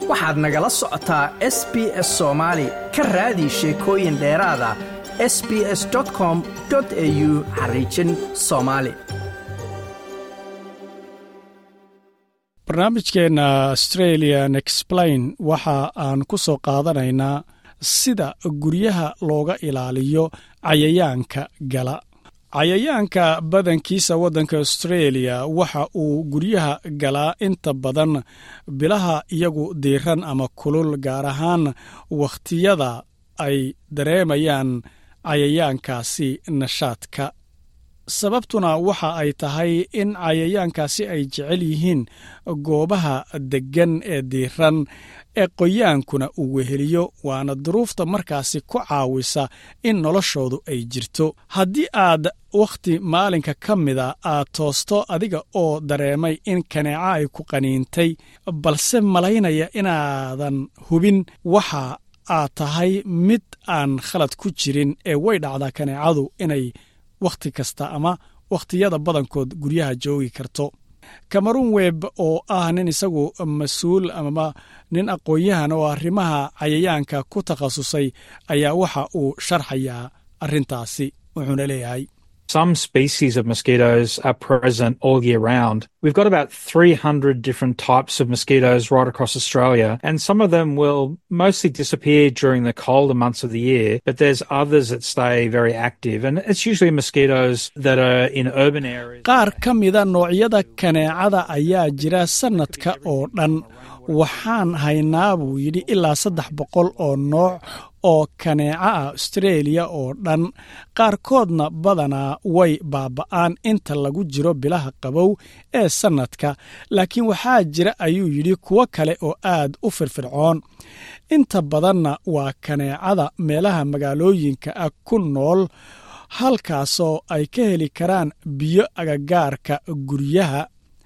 waxaad nagala socotaa s b s soomaali ka raadi sheekooyin dheeraada s b s com au xariijin soomaali barnaamijkeenna australian explain waxa aan ku soo qaadanaynaa sida guryaha looga ilaaliyo cayayaanka gala cayayaanka badankiisa waddanka australia waxa uu guryaha galaa inta badan bilaha iyagu diiran ama kulul gaar ahaan wakhtiyada ay dareemayaan cayayaankaasi nashaadka sababtuna waxa ay tahay in cayayaankaasi ay jecel yihiin goobaha deggan ee diiran ee qoyaankuna uu weheliyo waana duruufta markaasi ku caawisa in noloshoodu ay jirto haddii aad wakhti maalinka ka mida aad toosto adiga oo dareemay in kaneeco ay ku qaniintay balse malaynaya inaadan hubin waxa aad tahay mid aan khalad ku jirin ee way dhacdaa kaneecadu inay wakhti kasta ama wakhtiyada badankood guryaha joogi karto cameron web oo ah nin isagu mas-uul amaba nin aqoon-yahan oo arrimaha cayayaanka ku takhasusay ayaa waxa uu sharxayaa arrintaasi wuxuuna leeyahay Some species of mosquitoes are present all year round. We've got about 300 different types of mosquitoes right across Australia, and some of them will mostly disappear during the colder months of the year, but there's others that stay very active, and it's usually mosquitoes that are in urban areas. qaar ka mida noocyada kaneecada ayaa jira sannadka oo dhan waxaan haynaa buu yidhi ilaa saddex boqol oo nooc oo kaneeca ah austreeliya oo dhan qaarkoodna badanaa way baaba'aan inta lagu jiro bilaha qabow ee sannadka laakiin waxaa jira ayuu yidhi kuwo kale oo aad u firfircoon inta badanna waa kaneecada meelaha magaalooyinka ah ku nool halkaasoo ay ka heli karaan biyo agagaarka guryaha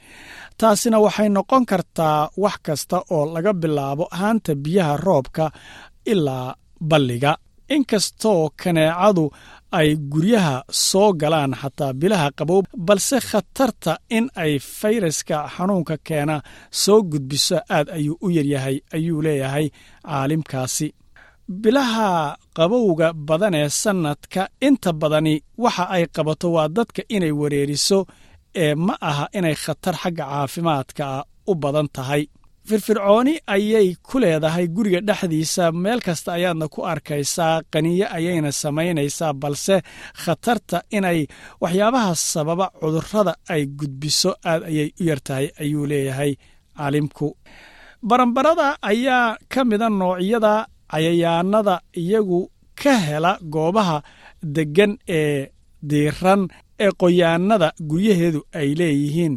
taasina waxay noqon kartaa wax kasta oo laga bilaabo haanta biyaha roobka ilaa balliga inkastoo kaneecadu ay guryaha soo galaan xataa bilaha qabow balse khatarta in ay fayraska xanuunka keena soo gudbiso aad ayuu u yaryahay ayuu leeyahay caalimkaasi bilaha qabowga badan ee sannadka inta badani waxa ay qabato waa dadka inay wareeriso ee ma aha inay khatar xagga caafimaadka u badan tahay firfircooni ayay ku leedahay guriga dhexdiisa meel kasta ayaadna ku arkaysaa qaniyo ayayna samaynaysaa balse khatarta inay waxyaabaha sababa cudurrada ay gudbiso aad ayay u yartahay ayuu leeyahay caalimku baranbarada ayaa ka mida noocyada cayayaanada iyagu ka hela goobaha deggan ee diiran ee qoyaanada guryaheedu ay leeyihiin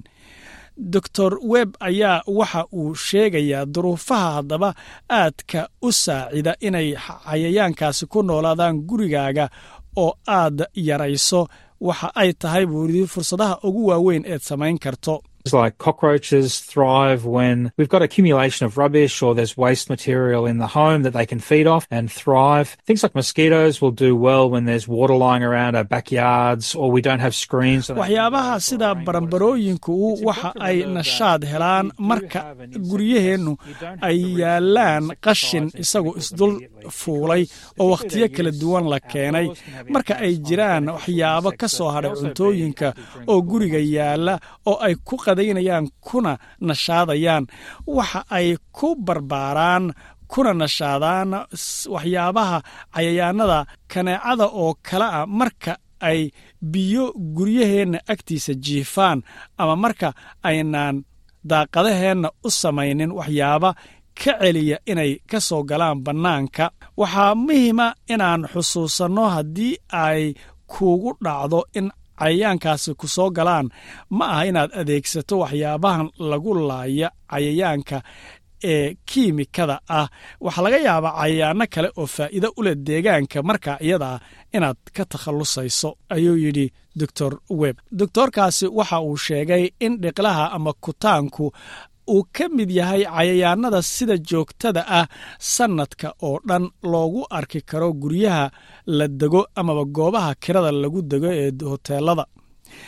doctor web ayaa waxa uu sheegayaa duruufaha haddaba aadka u saacida inay cayayaankaasi ku noolaadaan gurigaaga oo aad yarayso waxa ay tahay buu yidhi fursadaha ugu waaweyn eed samayn karto like cockroaches thrive when we've got accumulation of rubbish or there's waste material in the home that they can feed off and thrive. Things like mosquitoes will do well when there's water lying around our backyards or we don't have screens. waxyaabaha sida baranbarooyinku waxa ay nashaad helaan marka guryaheennu ay yaalaan qashin isagoo isdul fuulay oo wakhtiyo kala duwan la keenay marka ay jiraan waxyaabo ka soo hadhay cuntooyinka oo guriga yaalla oo ay ku qadaynayaan kuna nashaadayaan waxa ay ku barbaaraan kuna nashaadaan waxyaabaha cayayaanada kaneecada oo kale ah marka ay biyo guryaheenna agtiisa jiifaan ama marka aynaan daaqadaheenna u samaynin waxyaaba ka celiya inay ka soo galaan bannaanka waxaa muhiima inaan xusuusanno haddii ay kuugu dhacdo in cayayaankaasi ku soo galaan ma aha inaad adeegsato waxyaabahan lagu laaya cayayaanka ee kiimikada ah waxaa laga yaabaa cayayaano kale oo faa'iido u leh deegaanka marka iyadaa inaad ka takhallusayso ayuu yidhi doctor web doctorkaasi waxa uu sheegay in dhiqlaha ama kutaanku uu ka mid yahay cayayaanada sida joogtada ah sannadka oo dhan loogu arki karo guryaha la dego amaba goobaha kirada lagu dego ee hoteelada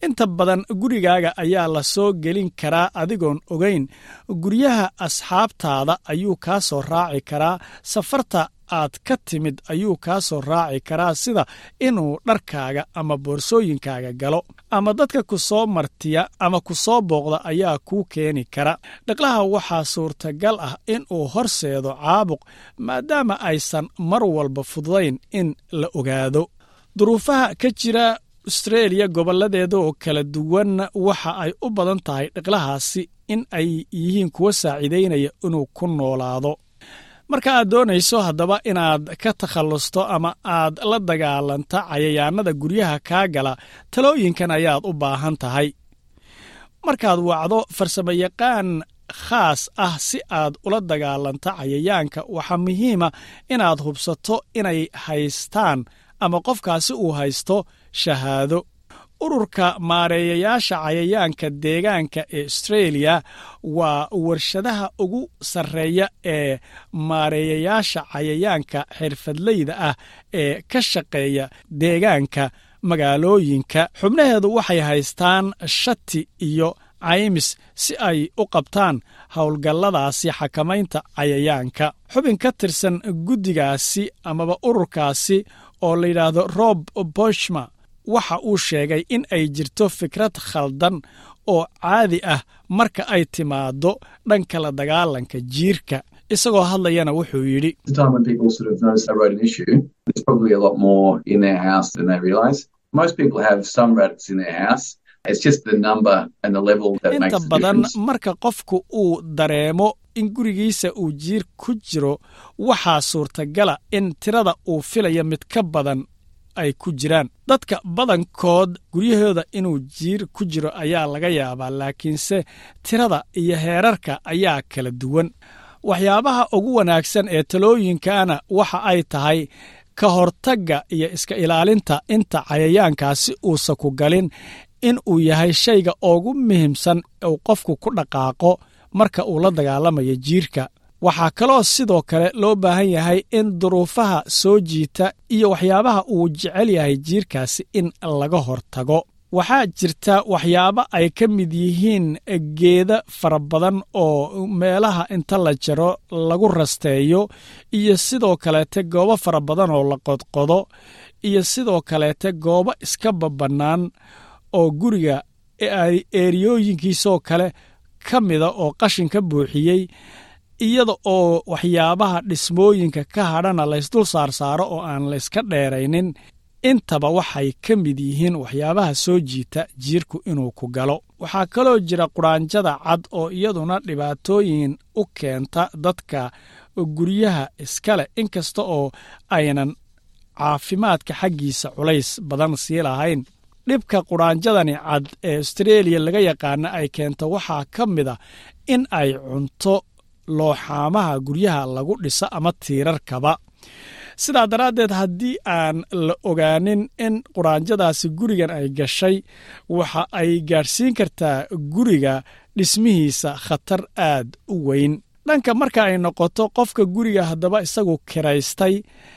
inta badan gurigaaga ayaa la soo gelin karaa adigoon ogayn guryaha asxaabtaada ayuu kaa soo raaci karaa safarta aad ka timid ayuu kaa soo raaci karaa sida inuu dharkaaga ama boorsooyinkaaga galo ama dadka ku soo martiya ama ku soo booqda ayaa kuu keeni kara dhaqlaha waxaa suurtagal ah inuu horseedo caabuq maadaama aysan mar walba fududayn in la ogaado duruufaha ka jira austreeliya gobolladeeda oo kala duwan waxa ay u badan tahay dhiqlahaasi in ay yihiin kuwa saaciidaynaya inuu ku noolaado marka aad doonayso haddaba inaad ka takhallusto ama aad la dagaalanta cayayaanada guryaha kaa gala talooyinkan ayaad u baahan tahay markaad wacdo farsamayaqaan khaas ah si aad ula dagaalanta cayayaanka waxaa muhiima inaad hubsato inay haystaan ama qofkaasi uu haysto shahaado ururka maareeyayaasha cayayaanka deegaanka ee austreeliya waa warshadaha ugu sarreeya ee maareeyayaasha cayayaanka xirfadleyda ah ee ka shaqeeya deegaanka magaalooyinka xubnaheedu waxay haystaan shati iyo caymis si ay u qabtaan howlgalladaasi xakamaynta cayayaanka xubin ka tirsan guddigaasi amaba ururkaasi oo la yidhaahdo rob boshma waxa uu sheegay in ay jirto fikrad khaldan oo caadi ah marka ay timaaddo dhanka la dagaalanka jiirka isagoo hadlayana wuxuu yidhi inta badan marka qofku uu dareemo in gurigiisa uu jiir ku jiro waxaa suurtagala in tirada uu filaya mid ka badan ay ku jiraan dadka badankood guryahooda inuu jiir ku jiro ayaa laga yaabaa laakiinse tirada iyo heerarka ayaa kala duwan waxyaabaha ugu wanaagsan ee talooyinkana waxa ay tahay ka hortagga iyo iska ilaalinta inta cayayaankaasi uusa ku galin in uu yahay shayga ugu muhiimsan uu qofku ku dhaqaaqo marka uu la dagaalamayo jiirka waxaa kaloo sidoo kale loo baahan yahay in duruufaha soo jiita iyo waxyaabaha uu jecel yahay jiirkaasi in laga hortago waxaa jirta waxyaabo ay ka mid yihiin geeda fara badan oo meelaha inta la jaro lagu rasteeyo iyo sidoo kaleete goobo fara badan oo la qodqodo iyo sidoo kaleete goobo iska babannaan oo guriga eeriyooyinkiisoo kale ka mida oo qashin ka buuxiyey iyada oo waxyaabaha dhismooyinka ka hadhana laysdul saarsaaro oo aan layska dheeraynin intaba waxay ka mid yihiin waxyaabaha soo jiita jiirku inuu ku galo waxaa kaloo jira quraanjada cad oo iyaduna dhibaatooyin u keenta dadka guryaha iskale inkasta oo aynan caafimaadka xaggiisa culays badan sii lahayn dhibka quraanjadani cad ee austreeliya laga yaqaana ay keento waxaa ka mid a in ay cunto looxaamaha guryaha lagu dhiso ama tiirarkaba sidaa daraaddeed haddii aan la ogaanin in quraanjadaasi gurigan ay gashay waxa ay gaadhsiin kartaa guriga dhismihiisa khatar aad u weyn dhanka marka ay noqoto qofka guriga haddaba isagu kiraystay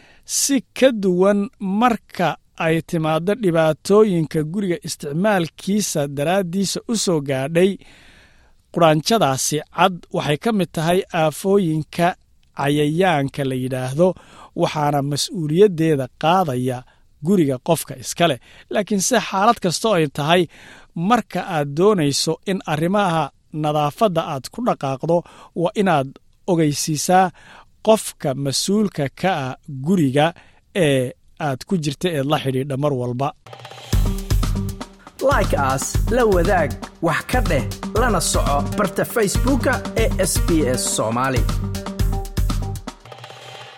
si ka duwan marka ay timaaddo dhibaatooyinka guriga isticmaalkiisa daraaddiisa u soo gaadhay quraanjadaasi cad waxay ka mid tahay aafooyinka cayayaanka la yidhaahdo waxaana mas-uuliyaddeeda qaadaya guriga qofka iska leh laakiinse xaalad kastoo ay tahay marka aad doonayso in arrimaha nadaafadda aad ku dhaqaaqdo waa inaad ogeysiisaa qofka mas-uulka ka ah guriga ee aad ku jirta eed la xidhiidha mar walba like aas la wadaag wax ka dheh lana soco barta facebooka ee sb s soomaali